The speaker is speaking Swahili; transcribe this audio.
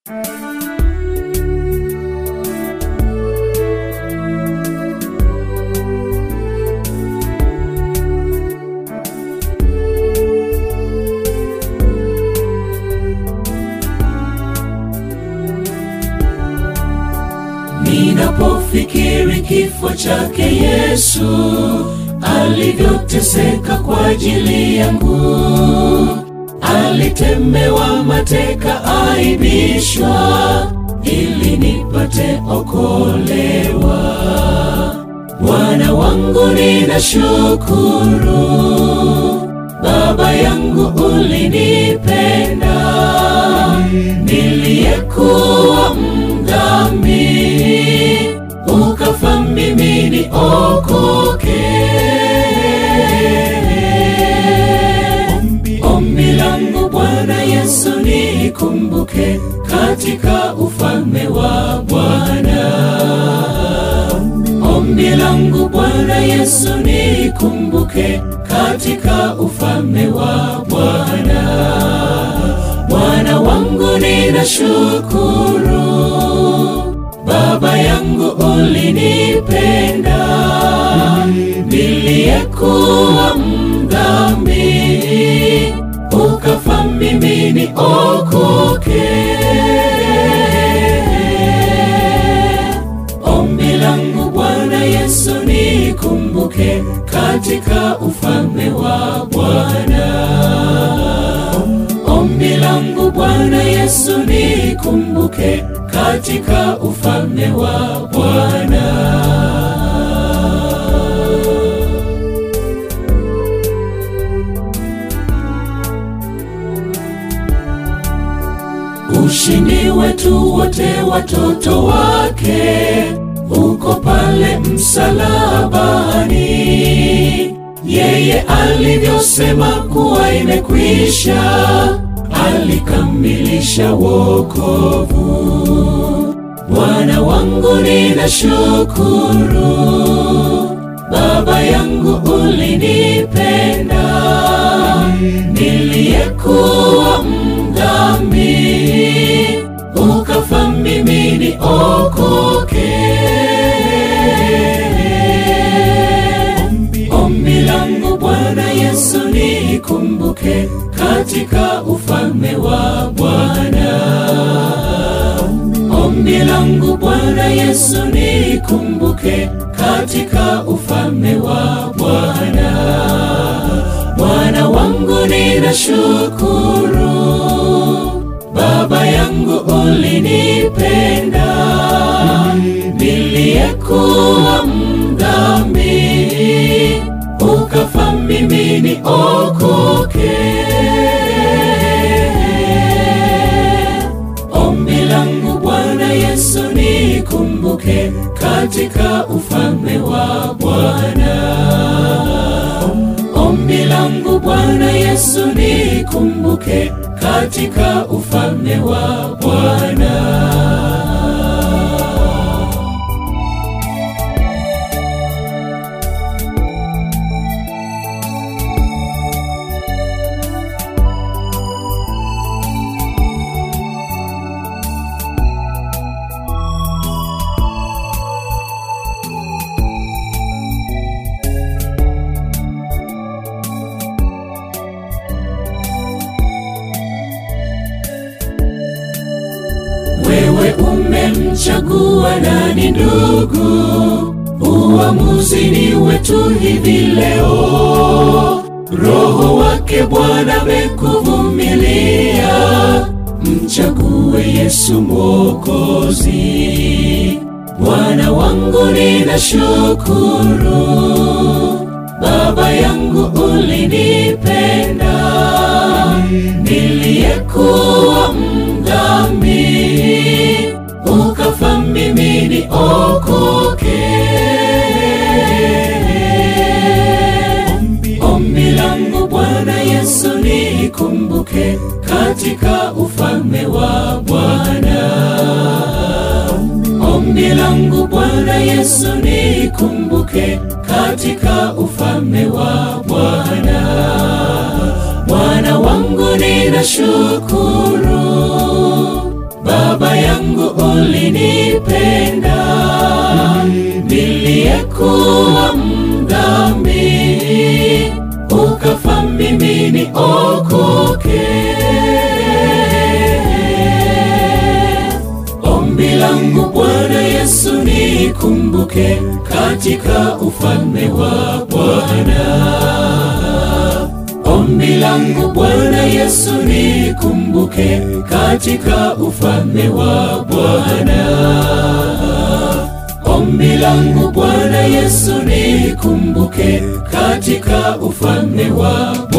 Ninapofikiri kifo chake Yesu alivyoteseka kwa ajili yangu, alitemewa mateka, aibishwa ili nipate okolewa. Bwana wangu ninashukuru, Baba yangu ulinipenda, niliyekuwa mdhambi, ukafa mimi niokoke. Ombi langu Bwana Yesu nikumbuke katika ufalme wa Bwana. Ombi langu Bwana Yesu nikumbuke katika ufalme wa Bwana. Bwana wangu ninashukuru, Baba yangu ulinipenda, niliyekuwa mdhambi, ukafa mimi niokoke. Ombi langu Bwana Yesu nikumbuke katika ufalme wa Bwana. Ombi langu Bwana Yesu nikumbuke katika ufalme wa Bwana. Ushindi wetu wote watoto wake uko pale msalabani. Yeye alivyosema kuwa imekwisha, alikamilisha wokovu. Bwana wangu ninashukuru, Baba yangu ulinipenda, niliyekuwa mdhambi, ukafa mimi niokoke. Ombi langu Bwana Yesu nikumbuke katika ufalme wa Bwana. Ombi langu Bwana Yesu nikumbuke katika ufalme wa Bwana. Bwana wangu ninashukuru, Baba yangu ulinipenda, niliyekuwa mdhambi, ukafa mimi niokoke. Ombi langu Bwana Yesu nikumbuke katika ufalme wa Bwana. Ombi langu Bwana Yesu nikumbuke katika ufalme wa Bwana. Wewe umemchagua nani ndugu? Uamuzi ni wetu hivi leo. Roho wake Bwana amekuvumilia, mchague Yesu Mwokozi. Bwana wangu ninashukuru, Baba yangu ulinipenda, niliyekuwa mdhambi, ukafa mimi niokoke. Ombi langu Bwana Yesu nikumbuke katika ufalme wa Bwana. Ombi langu Bwana Yesu nikumbuke katika ufalme wa Bwana. Bwana wangu ninashukuru, Baba niokoke. Ombi langu Bwana Yesu nikumbuke katika ufalme wa Bwana. Ombi langu Bwana Yesu nikumbuke katika ufalme wa Bwana. Ombi langu Bwana Yesu nikumbuke katika ufalme wa